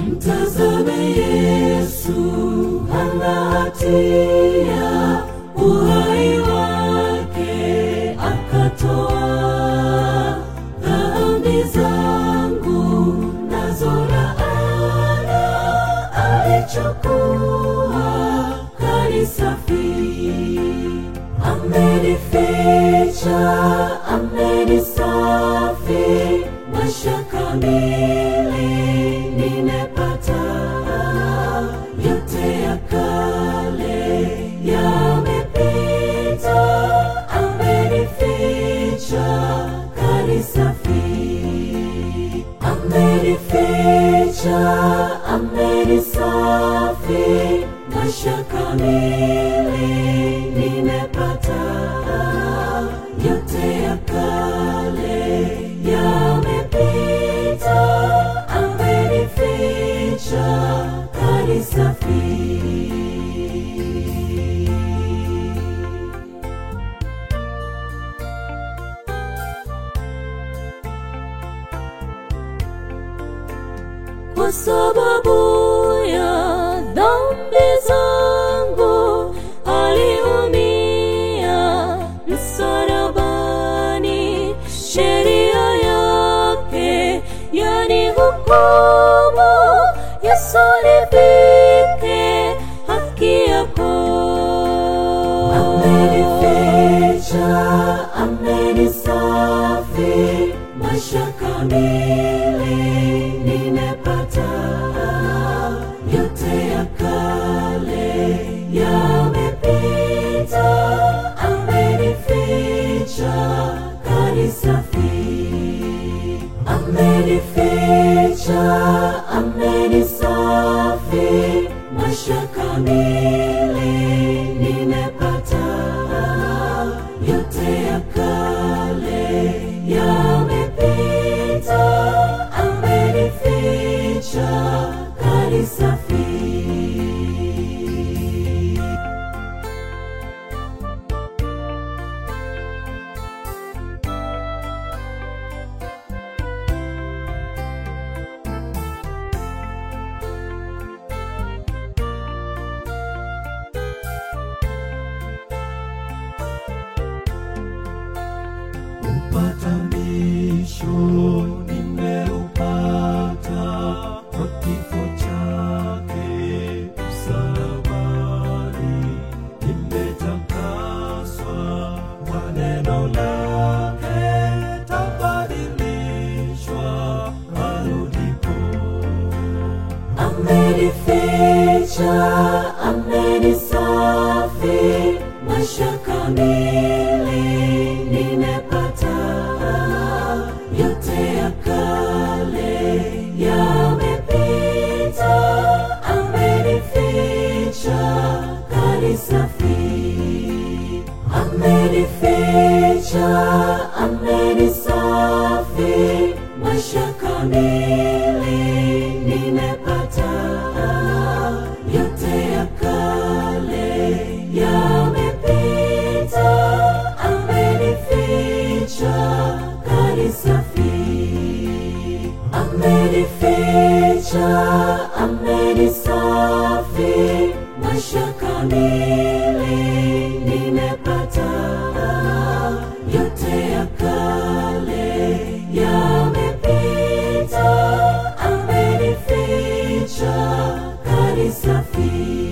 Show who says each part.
Speaker 1: Mtazame Yesu, hana hatia, uhai wake akatoa. Dhambi zangu nazo laana, alichukua kanisafi. Amenificha, amenisafi, maisha kamili nimepata. Yote ya kale yamepita, amenificha, kanisafi. Amenificha, amenisafi, maisha kamili nimepata. Yote ya kale yamepita, amenificha, kanisafi. kwa sababu ya dhambi zangu aliumia msalabani. Sheria yake yani hukumu, Yesu nivike haki yako. Amenificha, amenisafi, maisha kamili nimepata. Yote ya kale yamepita, amenificha, kanisafi. Amenificha, amenisafi, maisha kamili nimepata. Yote ya kale yamepita, amenificha, kanisafi.
Speaker 2: Upatanisho nimeupata kwa kifo chake msalabani, nimetakaswa kwa neno lake, tabadilishwa arudipo.
Speaker 1: Amenificha, amenisafi, maisha kamili nimepata. Yote ya kale yamepita, amenificha, kanisafi. Amenificha, amenisafi, maisha kamili nimepata. Yote ya kale yamepita, amenificha, kanisafi. Amenificha, amenisafi, maisha kamili nimepata. Yote ya kale yamepita, amenificha, kanisafi.